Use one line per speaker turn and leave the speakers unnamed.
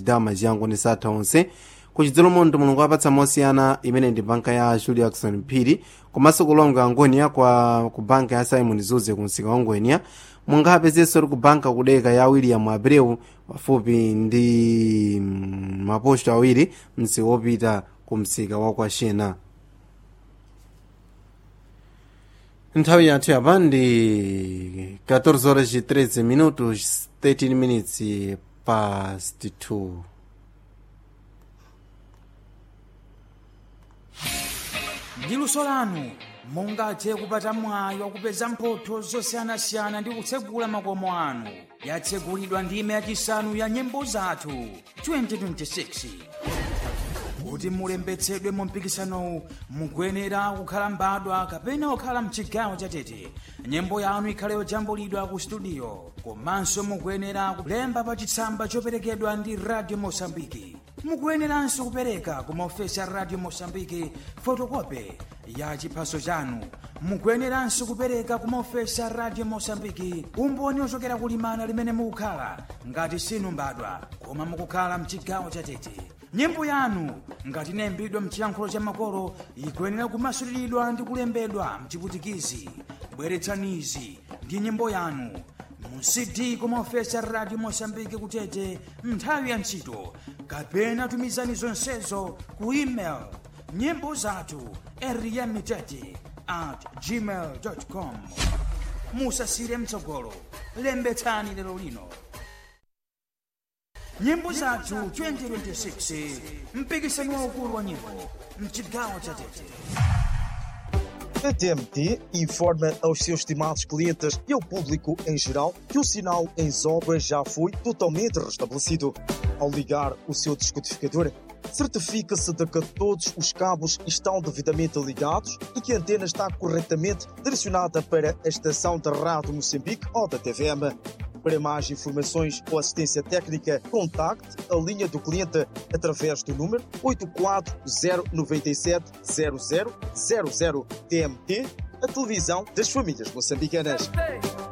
vidal majiyango ndi satha onse kuchidzelo mondo mulungu apatsa mosiyana imene ndi banka ya julia jackson mphiri komanso kulonga angonia kwa ku banka ya simon zuze ku msika wa ngonia mungapezenso ku banka kudeka ya william abreu pafupi ndi mm, maposto awiri msika wopita ku msika wa kwashena nthawi yathu yapa ndi 14 horas e 13 minutos 13 minutes past 2
ndi luso lanu mungathe kupata mwayi wakupeza mphotho zosiyanasiyana ndi kutsegula makomo anu yatsegulidwa ndime yachisanu ya nyimbo zathu 2026 kuti mulembetsedwe mu mpikisanowu mukuyenera kukhala mbadwa kapena kukhala mchigawo chatete nyimbo yanu ikhale yojambulidwa ku studio komanso mukuyenera kulemba pa chitsamba choperekedwa ndi radio mosambiki mukuyeneranso kupereka ku maofesi a radio mosambiki fotokope ya chiphaso chanu mukuyeneranso kupereka ku maofesi a radio mosambiki umboni ochokera kulimana limene mukukhala ngati sinu mbadwa koma mukukhala mchigawo chatete nyimbo yanu ngati inayimbidwa mchiyankhulo cha makolo ikuyenera kumasuliridwa ndi kulembedwa mchiputikizi bweretsanizi ndi nyimbo yanu mu cd kumaofesi a radio mosambiki kutete nthawi ya ntchito kapena tumizani zonsezo ku email nyimbo zathu eriyamitete at gmail com musasire mtsogolo lembetsani lero lino nyimbo zathu 2026 mpikisano waukulu wa nyimbo mchigawo cha tete
A TMT informa aos seus estimados clientes e ao público em geral que o sinal em obras já foi totalmente restabelecido. Ao ligar o seu descodificador, certifica-se de que todos os cabos estão devidamente ligados e que a antena está corretamente direcionada para a estação da Rádio Moçambique ou da TVM. Para mais informações ou assistência técnica, contacte a linha do cliente através do número 84097 0000 TMT, a televisão das famílias moçambicanas.